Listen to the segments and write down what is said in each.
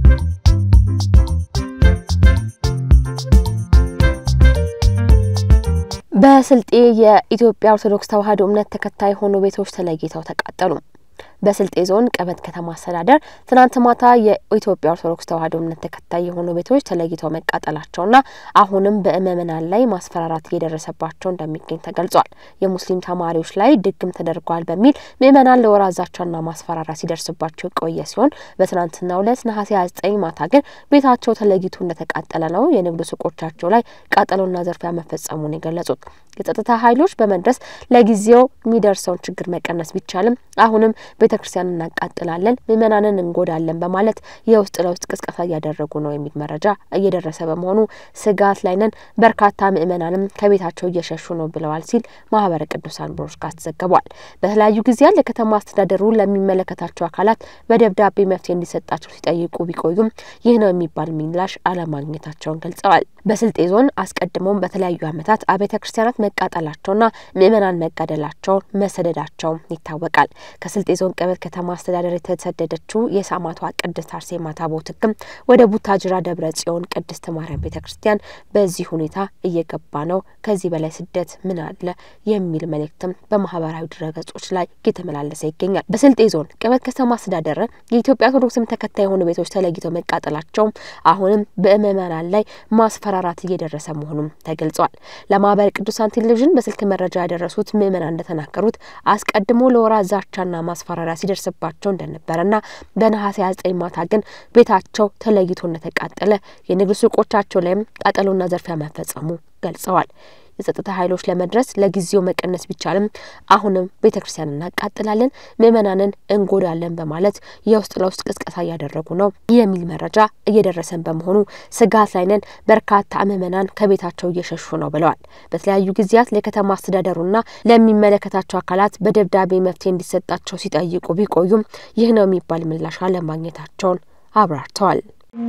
በስልጤ የኢትዮጵያ ኦርቶዶክስ ተዋሕዶ እምነት ተከታይ የሆኑ ቤቶች ተለይተው ተቃጠሉ። በስልጤ ዞን ቀበት ከተማ አስተዳደር ትናንት ማታ የኢትዮጵያ ኦርቶዶክስ ተዋሕዶ እምነት ተከታይ የሆኑ ቤቶች ተለይተው መቃጠላቸውና አሁንም በምዕመናን ላይ ማስፈራራት እየደረሰባቸው እንደሚገኝ ተገልጿል። የሙስሊም ተማሪዎች ላይ ድግም ተደርጓል በሚል ምዕመናን ለወራት ዛቻና ማስፈራራት ሲደርስባቸው የቆየ ሲሆን በትናንትናው ዕለት ነሐሴ 29 ማታ ግን ቤታቸው ተለይቶ እንደተቃጠለ ነው የንግድ ሱቆቻቸው ላይ ቃጠሎና ዘርፊያ መፈጸሙን የገለጹት። የጸጥታ ኃይሎች በመድረስ ለጊዜው የሚደርሰውን ችግር መቀነስ ቢቻልም አሁንም ቤተ ክርስቲያን እናቃጥላለን፣ ምዕመናንን እንጎዳለን በማለት የውስጥ ለውስጥ ቅስቀሳ እያደረጉ ነው የሚል መረጃ እየደረሰ በመሆኑ ስጋት ላይ ነን፣ በርካታ ምዕመናንም ከቤታቸው እየሸሹ ነው ብለዋል ሲል ማህበረ ቅዱሳን ብሮድካስት ዘግቧል። በተለያዩ ጊዜያት ለከተማ አስተዳደሩ ለሚመለከታቸው አካላት በደብዳቤ መፍትሄ እንዲሰጣቸው ሲጠይቁ ቢቆዩም ይህ ነው የሚባል ምላሽ አለማግኘታቸውን ገልጸዋል። በስልጤ ዞን አስቀድሞም በተለያዩ ዓመታት አብያተ ክርስቲያናት መቃጠላቸውና ምዕመናን መጋደላቸውን መሰደዳቸውም ይታወቃል። ከስልጤ ዞን ቀበት ከተማ አስተዳደር የተሰደደችው የሰማዕቷ ቅድስት አርሴማ ታቦት ሕግም ወደ ቡታጅራ ደብረ ጽዮን ቅድስት ማርያም ቤተ ክርስቲያን በዚህ ሁኔታ እየገባ ነው፣ ከዚህ በላይ ስደት ምን አለ የሚል መልእክትም በማህበራዊ ድረገጾች ላይ እየተመላለሰ ይገኛል። በስልጤ ዞን ቀበት ከተማ አስተዳደር የኢትዮጵያ ኦርቶዶክስም ተከታይ የሆኑ ቤቶች ተለይተው መቃጠላቸውም አሁንም በምዕመናን ላይ ማስፈራራት እየደረሰ መሆኑም ተገልጿል። ለማህበረ ቅዱሳን ቴሌቪዥን በስልክ መረጃ ያደረሱት ምዕመናን እንደተናገሩት አስቀድሞ ለወራት ዛቻና ማስፈራሪያ ሲደርስባቸው እንደነበረና በነሐሴ 29 ማታ ግን ቤታቸው ተለይቶ እንደተቃጠለ የንግድ ሱቆቻቸው ላይም ቃጠሎና ዘርፊያ መፈጸሙ ገልጸዋል። የጸጥታ ኃይሎች ለመድረስ ለጊዜው መቀነስ ቢቻልም አሁንም ቤተ ክርስቲያን እናቃጥላለን፣ ምዕመናንን እንጎዳለን በማለት የውስጥ ለውስጥ ቅስቀሳ እያደረጉ ነው የሚል መረጃ እየደረሰን በመሆኑ ስጋት ላይ ነን፣ በርካታ ምዕመናን ከቤታቸው እየሸሹ ነው ብለዋል። በተለያዩ ጊዜያት ለከተማ አስተዳደሩና ለሚመለከታቸው አካላት በደብዳቤ መፍትሄ እንዲሰጣቸው ሲጠይቁ ቢቆዩም ይህ ነው የሚባል ምላሽ አለማግኘታቸውን አብራርተዋል።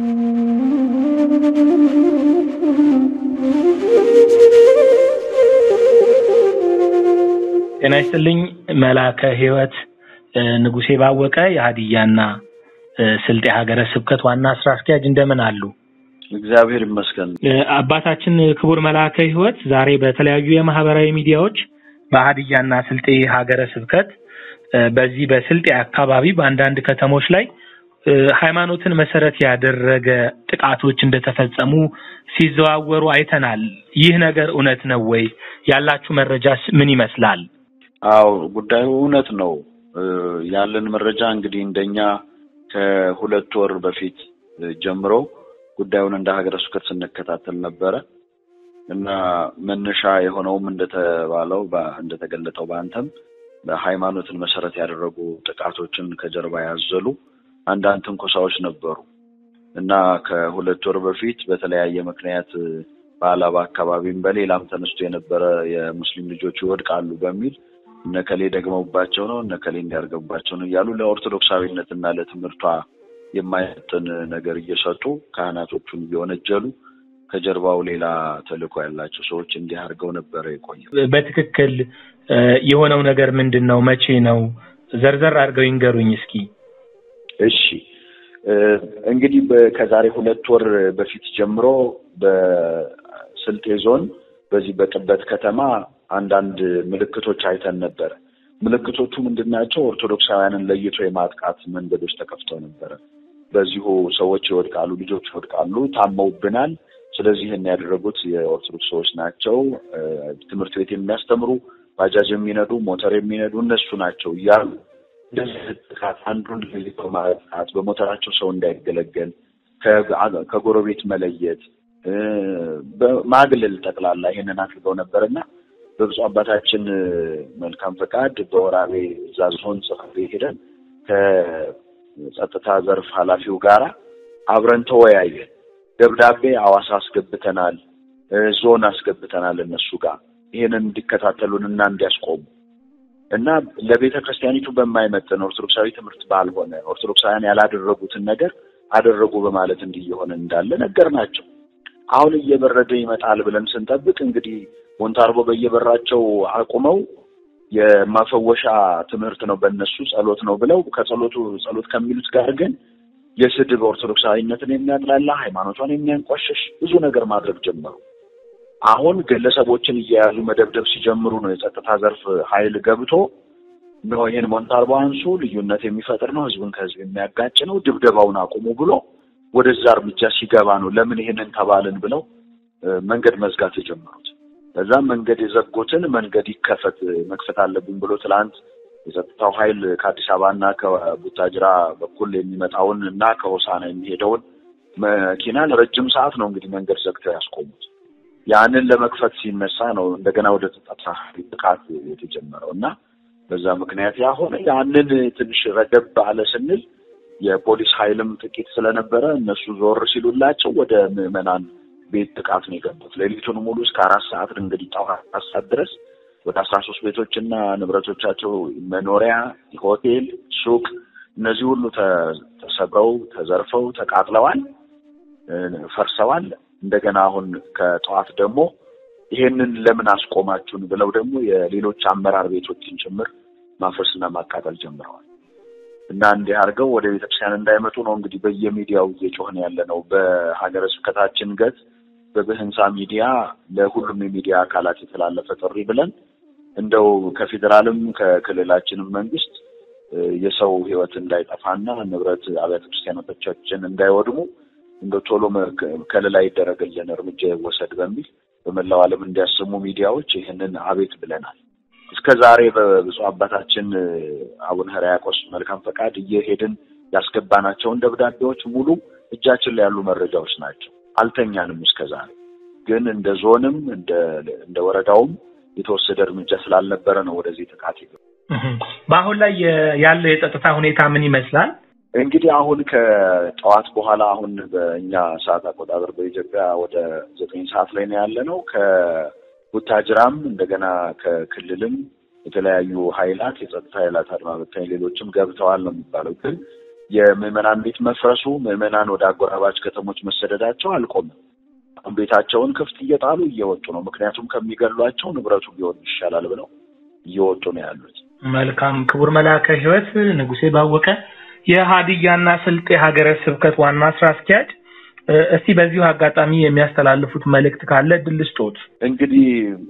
ጤና ይስጥልኝ መላከ ሕይወት ንጉሴ ባወቀ የሀዲያና ስልጤ ሀገረ ስብከት ዋና ስራ አስኪያጅ እንደምን አሉ? እግዚአብሔር ይመስገን። አባታችን ክቡር መላከ ሕይወት ዛሬ በተለያዩ የማህበራዊ ሚዲያዎች በሀዲያና ስልጤ ሀገረ ስብከት በዚህ በስልጤ አካባቢ በአንዳንድ ከተሞች ላይ ሃይማኖትን መሰረት ያደረገ ጥቃቶች እንደተፈጸሙ ሲዘዋወሩ አይተናል። ይህ ነገር እውነት ነው ወይ? ያላችሁ መረጃስ ምን ይመስላል? አዎ ጉዳዩ እውነት ነው። ያለን መረጃ እንግዲህ እንደኛ ከሁለት ወር በፊት ጀምሮ ጉዳዩን እንደ ሀገረ ስብከት ስንከታተል ነበረ እና መነሻ የሆነውም እንደተባለው እንደተገለጠው በአንተም በሃይማኖትን መሰረት ያደረጉ ጥቃቶችን ከጀርባ ያዘሉ አንዳንድ ትንኮሳዎች ነበሩ እና ከሁለት ወር በፊት በተለያየ ምክንያት በአላባ አካባቢም በሌላም ተነስቶ የነበረ የሙስሊም ልጆች ይወድቃሉ በሚል እነከሌ ደግመውባቸው ነው እነከሌ እንዲያርገባቸው ነው እያሉ ለኦርቶዶክሳዊነት እና ለትምህርቷ የማይመጥን ነገር እየሰጡ ካህናቶቹን እየወነጀሉ ከጀርባው ሌላ ተልዕኮ ያላቸው ሰዎች እንዲህ አድርገው ነበረ የቆየ። በትክክል የሆነው ነገር ምንድን ነው? መቼ ነው? ዘርዘር አድርገው ይንገሩኝ እስኪ። እሺ እንግዲህ ከዛሬ ሁለት ወር በፊት ጀምሮ በስልጤ ዞን በዚህ በቅበት ከተማ አንዳንድ ምልክቶች አይተን ነበረ። ምልክቶቹ ምንድናቸው? ኦርቶዶክሳውያንን ለይቶ የማጥቃት መንገዶች ተከፍተው ነበረ። በዚሁ ሰዎች ይወድቃሉ፣ ልጆች ይወድቃሉ፣ ታመውብናል። ስለዚህ ይህን ያደረጉት የኦርቶዶክስ ሰዎች ናቸው፣ ትምህርት ቤት የሚያስተምሩ ባጃጅ የሚነዱ ሞተር የሚነዱ እነሱ ናቸው እያሉ እንደዚህ ጥቃት አንዱን ለይቶ ማጥቃት፣ በሞተራቸው ሰው እንዳይገለገል ከጎረቤት መለየት፣ ማግለል ጠቅላላ ይህንን አድርገው ነበር እና በብፁዕ አባታችን መልካም ፈቃድ በወራቤ እዛ ዞን ጽሕፈት ቤት ሄደን ከጸጥታ ዘርፍ ኃላፊው ጋራ አብረን ተወያየን። ደብዳቤ አዋሳ አስገብተናል፣ ዞን አስገብተናል እነሱ ጋር ይህንን እንዲከታተሉን እና እንዲያስቆሙ እና ለቤተ ክርስቲያኒቱ በማይመጥን ኦርቶዶክሳዊ ትምህርት ባልሆነ ኦርቶዶክሳውያን ያላደረጉትን ነገር አደረጉ በማለት እንዲህ እየሆነ እንዳለ ነገር ናቸው። አሁን እየበረደ ይመጣል ብለን ስንጠብቅ እንግዲህ ሞንታርቦ በየበራቸው አቁመው የማፈወሻ ትምህርት ነው በእነሱ ጸሎት ነው ብለው ከጸሎቱ ጸሎት ከሚሉት ጋር ግን የስድብ ኦርቶዶክሳዊነትን የሚያጥላላ ሃይማኖቷን የሚያንቋሸሽ ብዙ ነገር ማድረግ ጀመሩ። አሁን ግለሰቦችን እየያዙ መደብደብ ሲጀምሩ ነው የጸጥታ ዘርፍ ኃይል ገብቶ ነው ይህን ሞንታርቦ አንሱ፣ ልዩነት የሚፈጥር ነው፣ ህዝብን ከህዝብ የሚያጋጭ ነው፣ ድብደባውን አቁሙ ብሎ ወደዛ እርምጃ ሲገባ ነው ለምን ይህንን ተባልን ብለው መንገድ መዝጋት የጀመሩት። በዛም መንገድ የዘጉትን መንገድ ይከፈት መክፈት አለብን ብሎ ትላንት የጸጥታው ኃይል ከአዲስ አበባና ከቡታጅራ በኩል የሚመጣውን እና ከሆሳና የሚሄደውን መኪና ለረጅም ሰዓት ነው እንግዲህ መንገድ ዘግተው ያስቆሙት። ያንን ለመክፈት ሲነሳ ነው እንደገና ወደ ጸጥታ ጥቃት የተጀመረው እና በዛ ምክንያት ያሆነ ያንን ትንሽ ረገብ አለ ስንል የፖሊስ ኃይልም ጥቂት ስለነበረ እነሱ ዞር ሲሉላቸው ወደ ምዕመናን ቤት ጥቃት ነው የገቡት። ሌሊቱን ሙሉ እስከ አራት ሰዓት እንግዲህ ጠዋት አራት ሰዓት ድረስ ወደ አስራ ሶስት ቤቶችና ንብረቶቻቸው መኖሪያ፣ ሆቴል፣ ሱቅ እነዚህ ሁሉ ተሰብረው ተዘርፈው ተቃጥለዋል፣ ፈርሰዋል። እንደገና አሁን ከጠዋት ደግሞ ይሄንን ለምን አስቆማችሁን ብለው ደግሞ የሌሎች አመራር ቤቶችን ጭምር ማፍረስና ማቃጠል ጀምረዋል። እና እንዲህ አድርገው ወደ ቤተክርስቲያን እንዳይመጡ ነው እንግዲህ በየሚዲያው እየጮህን ያለ ነው። በሀገረ ስብከታችን ገጽ በብህንሳ ሚዲያ ለሁሉም የሚዲያ አካላት የተላለፈ ጥሪ ብለን እንደው ከፌዴራልም ከክልላችንም መንግስት የሰው ሕይወት እንዳይጠፋና ንብረት አብያተ ክርስቲያኖቻችን እንዳይወድሙ እንደው ቶሎ ከለላ ይደረግልን እርምጃ ይወሰድ በሚል በመላው ዓለም እንዲያሰሙ ሚዲያዎች ይህንን አቤት ብለናል። እስከ ዛሬ በብፁዕ አባታችን አቡነ ሕርያቆስ መልካም ፈቃድ እየሄድን ያስገባናቸውን ደብዳቤዎች ሙሉ እጃችን ላይ ያሉ መረጃዎች ናቸው። አልተኛንም። እስከ ዛሬ ግን እንደ ዞንም እንደ ወረዳውም የተወሰደ እርምጃ ስላልነበረ ነው ወደዚህ ጥቃት ይገ በአሁን ላይ ያለው የጸጥታ ሁኔታ ምን ይመስላል? እንግዲህ አሁን ከጠዋት በኋላ አሁን በእኛ ሰዓት አቆጣጠር በኢትዮጵያ ወደ ዘጠኝ ሰዓት ላይ ነው ያለ ነው። ከቡታጅራም እንደገና ከክልልም የተለያዩ ኃይላት የጸጥታ ኃይላት አድማ በታኝ ሌሎችም ገብተዋል ነው የሚባለው። ግን የምዕመናን ቤት መፍረሱ ምዕመናን ወደ አጎራባች ከተሞች መሰደዳቸው አልቆምም። ቤታቸውን ክፍት እየጣሉ እየወጡ ነው። ምክንያቱም ከሚገሏቸው ንብረቱ ቢሆን ይሻላል ብለው እየወጡ ነው ያሉት። መልካም ክቡር መልአከ ሕይወት ንጉሴ ባወቀ የሀዲያና ስልጤ ሀገረ ስብከት ዋና ስራ አስኪያጅ፣ እስቲ በዚሁ አጋጣሚ የሚያስተላልፉት መልእክት ካለ እድል ስጦት። እንግዲህ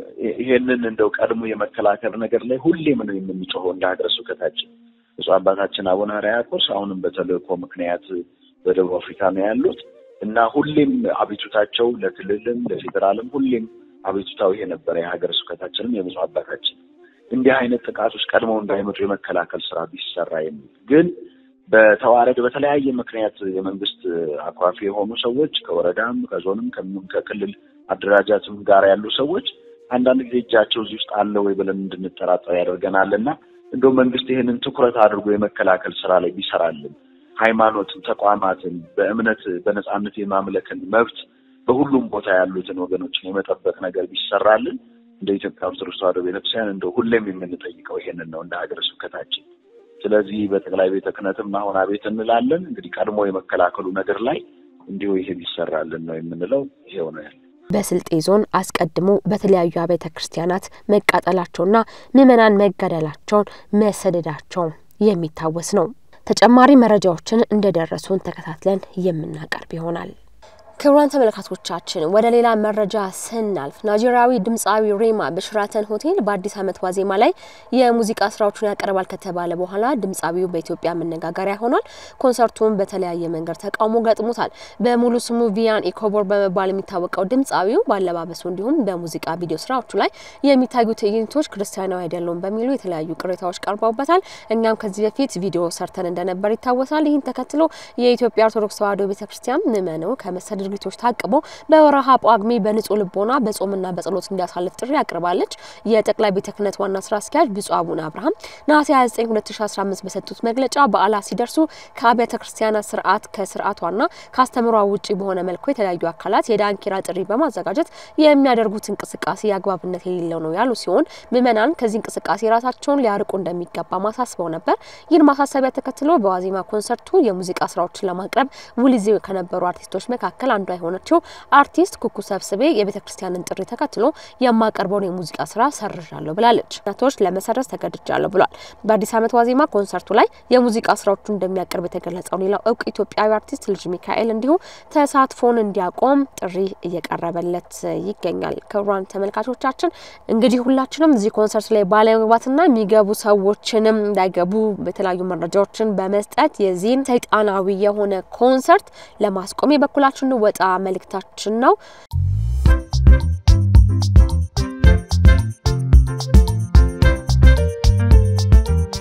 ይሄንን እንደው ቀድሞ የመከላከል ነገር ላይ ሁሌም ነው የምንጮኸው እንደ ሀገረ ስብከታችን። ብፁዕ አባታችን አቡነ ሕርያቆስ አሁንም በተልእኮ ምክንያት በደቡብ አፍሪካ ነው ያሉት እና ሁሌም አቤቱታቸው ለክልልም ለፌዴራልም ሁሌም አቤቱታው ይሄ ነበረ። የሀገረ ስብከታችንም የብፁዕ አባታችን እንዲህ አይነት ጥቃቶች ቀድመው እንዳይመጡ የመከላከል ስራ ቢሰራ የሚል ግን በተዋረድ በተለያየ ምክንያት የመንግስት አኳፊ የሆኑ ሰዎች ከወረዳም ከዞንም ከክልል አደራጃትም ጋር ያሉ ሰዎች አንዳንድ ጊዜ እጃቸው እዚህ ውስጥ አለ ወይ ብለን እንድንጠራጠር ያደርገናል እና እንደው መንግስት ይህንን ትኩረት አድርጎ የመከላከል ስራ ላይ ቢሰራልን ሃይማኖትን፣ ተቋማትን በእምነት በነጻነት የማምለክን መብት በሁሉም ቦታ ያሉትን ወገኖችን የመጠበቅ ነገር ቢሰራልን እንደ ኢትዮጵያ ኦርቶዶክስ ተዋሕዶ ቤተክርስቲያን እንደው ሁሌም የምንጠይቀው ይሄንን ነው እንደ ሀገረ ስብከታችን። ስለዚህ በጠቅላይ ቤተ ክህነትም አሁን አቤት እንላለን። እንግዲህ ቀድሞ የመከላከሉ ነገር ላይ እንዲሁ ይሄ ቢሰራልን ነው የምንለው። ይሄው ነው ያለ። በስልጤ ዞን አስቀድሞ በተለያዩ አብያተ ክርስቲያናት መቃጠላቸውና ምዕመናን መገደላቸውን መሰደዳቸውን የሚታወስ ነው። ተጨማሪ መረጃዎችን እንደደረሱን ተከታትለን የምናቀርብ ይሆናል። ክቡራን ተመልካቾቻችን ወደ ሌላ መረጃ ስናልፍ ናይጄሪያዊ ድምፃዊ ሬማ በሽራተን ሆቴል በአዲስ ዓመት ዋዜማ ላይ የሙዚቃ ስራዎቹን ያቀርባል ከተባለ በኋላ ድምፃዊው በኢትዮጵያ መነጋገሪያ ሆኗል። ኮንሰርቱን በተለያየ መንገድ ተቃውሞ ገጥሞታል። በሙሉ ስሙ ቪያን ኢኮቦር በመባል የሚታወቀው ድምፃዊው ባለባበሱ እንዲሁም በሙዚቃ ቪዲዮ ስራዎቹ ላይ የሚታዩ ትዕይንቶች ክርስቲያናዊ አይደሉም በሚሉ የተለያዩ ቅሬታዎች ቀርበውበታል። እኛም ከዚህ በፊት ቪዲዮ ሰርተን እንደነበር ይታወሳል። ይህን ተከትሎ የኢትዮጵያ ኦርቶዶክስ ተዋሕዶ ቤተክርስቲያን ምዕመኑ ከመሰደድ ድርጊቶች ታቅቦ በወረሃ ጳጉሜ በንጹህ ልቦና በጾምና በጸሎት እንዲያሳልፍ ጥሪ አቅርባለች። የጠቅላይ ቤተ ክህነት ዋና ስራ አስኪያጅ ብፁዕ አቡነ አብርሃም ነሐሴ 29 2015 በሰጡት መግለጫ በዓላት ሲደርሱ ከአብያተ ክርስቲያናት ስርዓት ከስርዓቷና ከአስተምሯ ውጭ በሆነ መልኩ የተለያዩ አካላት የዳንኪራ ጥሪ በማዘጋጀት የሚያደርጉት እንቅስቃሴ አግባብነት የሌለው ነው ያሉ ሲሆን ምዕመናን ከዚህ እንቅስቃሴ ራሳቸውን ሊያርቁ እንደሚገባ ማሳስበው ነበር። ይህን ማሳሰቢያ ተከትሎ በዋዜማ ኮንሰርቱ የሙዚቃ ስራዎችን ለማቅረብ ውል ይዘው ከነበሩ አርቲስቶች መካከል አንዷ የሆነችው አርቲስት ኩኩ ሰብስቤ የቤተ ክርስቲያንን ጥሪ ተከትሎ የማቀርበውን የሙዚቃ ስራ ሰርዣለሁ ብላለች። ነቶች ለመሰረዝ ተገድጃለሁ ብሏል። በአዲስ ዓመት ዋዜማ ኮንሰርቱ ላይ የሙዚቃ ስራዎቹ እንደሚያቀርብ የተገለጸው ሌላው እውቅ ኢትዮጵያዊ አርቲስት ልጅ ሚካኤል እንዲሁ ተሳትፎን እንዲያቆም ጥሪ እየቀረበለት ይገኛል። ክቡራን ተመልካቾቻችን እንግዲህ ሁላችንም እዚህ ኮንሰርት ላይ ባለመግባትና የሚገቡ ሰዎችንም እንዳይገቡ የተለያዩ መረጃዎችን በመስጠት የዚህን ሰይጣናዊ የሆነ ኮንሰርት ለማስቆም የበኩላችን ወጣ መልእክታችን ነው።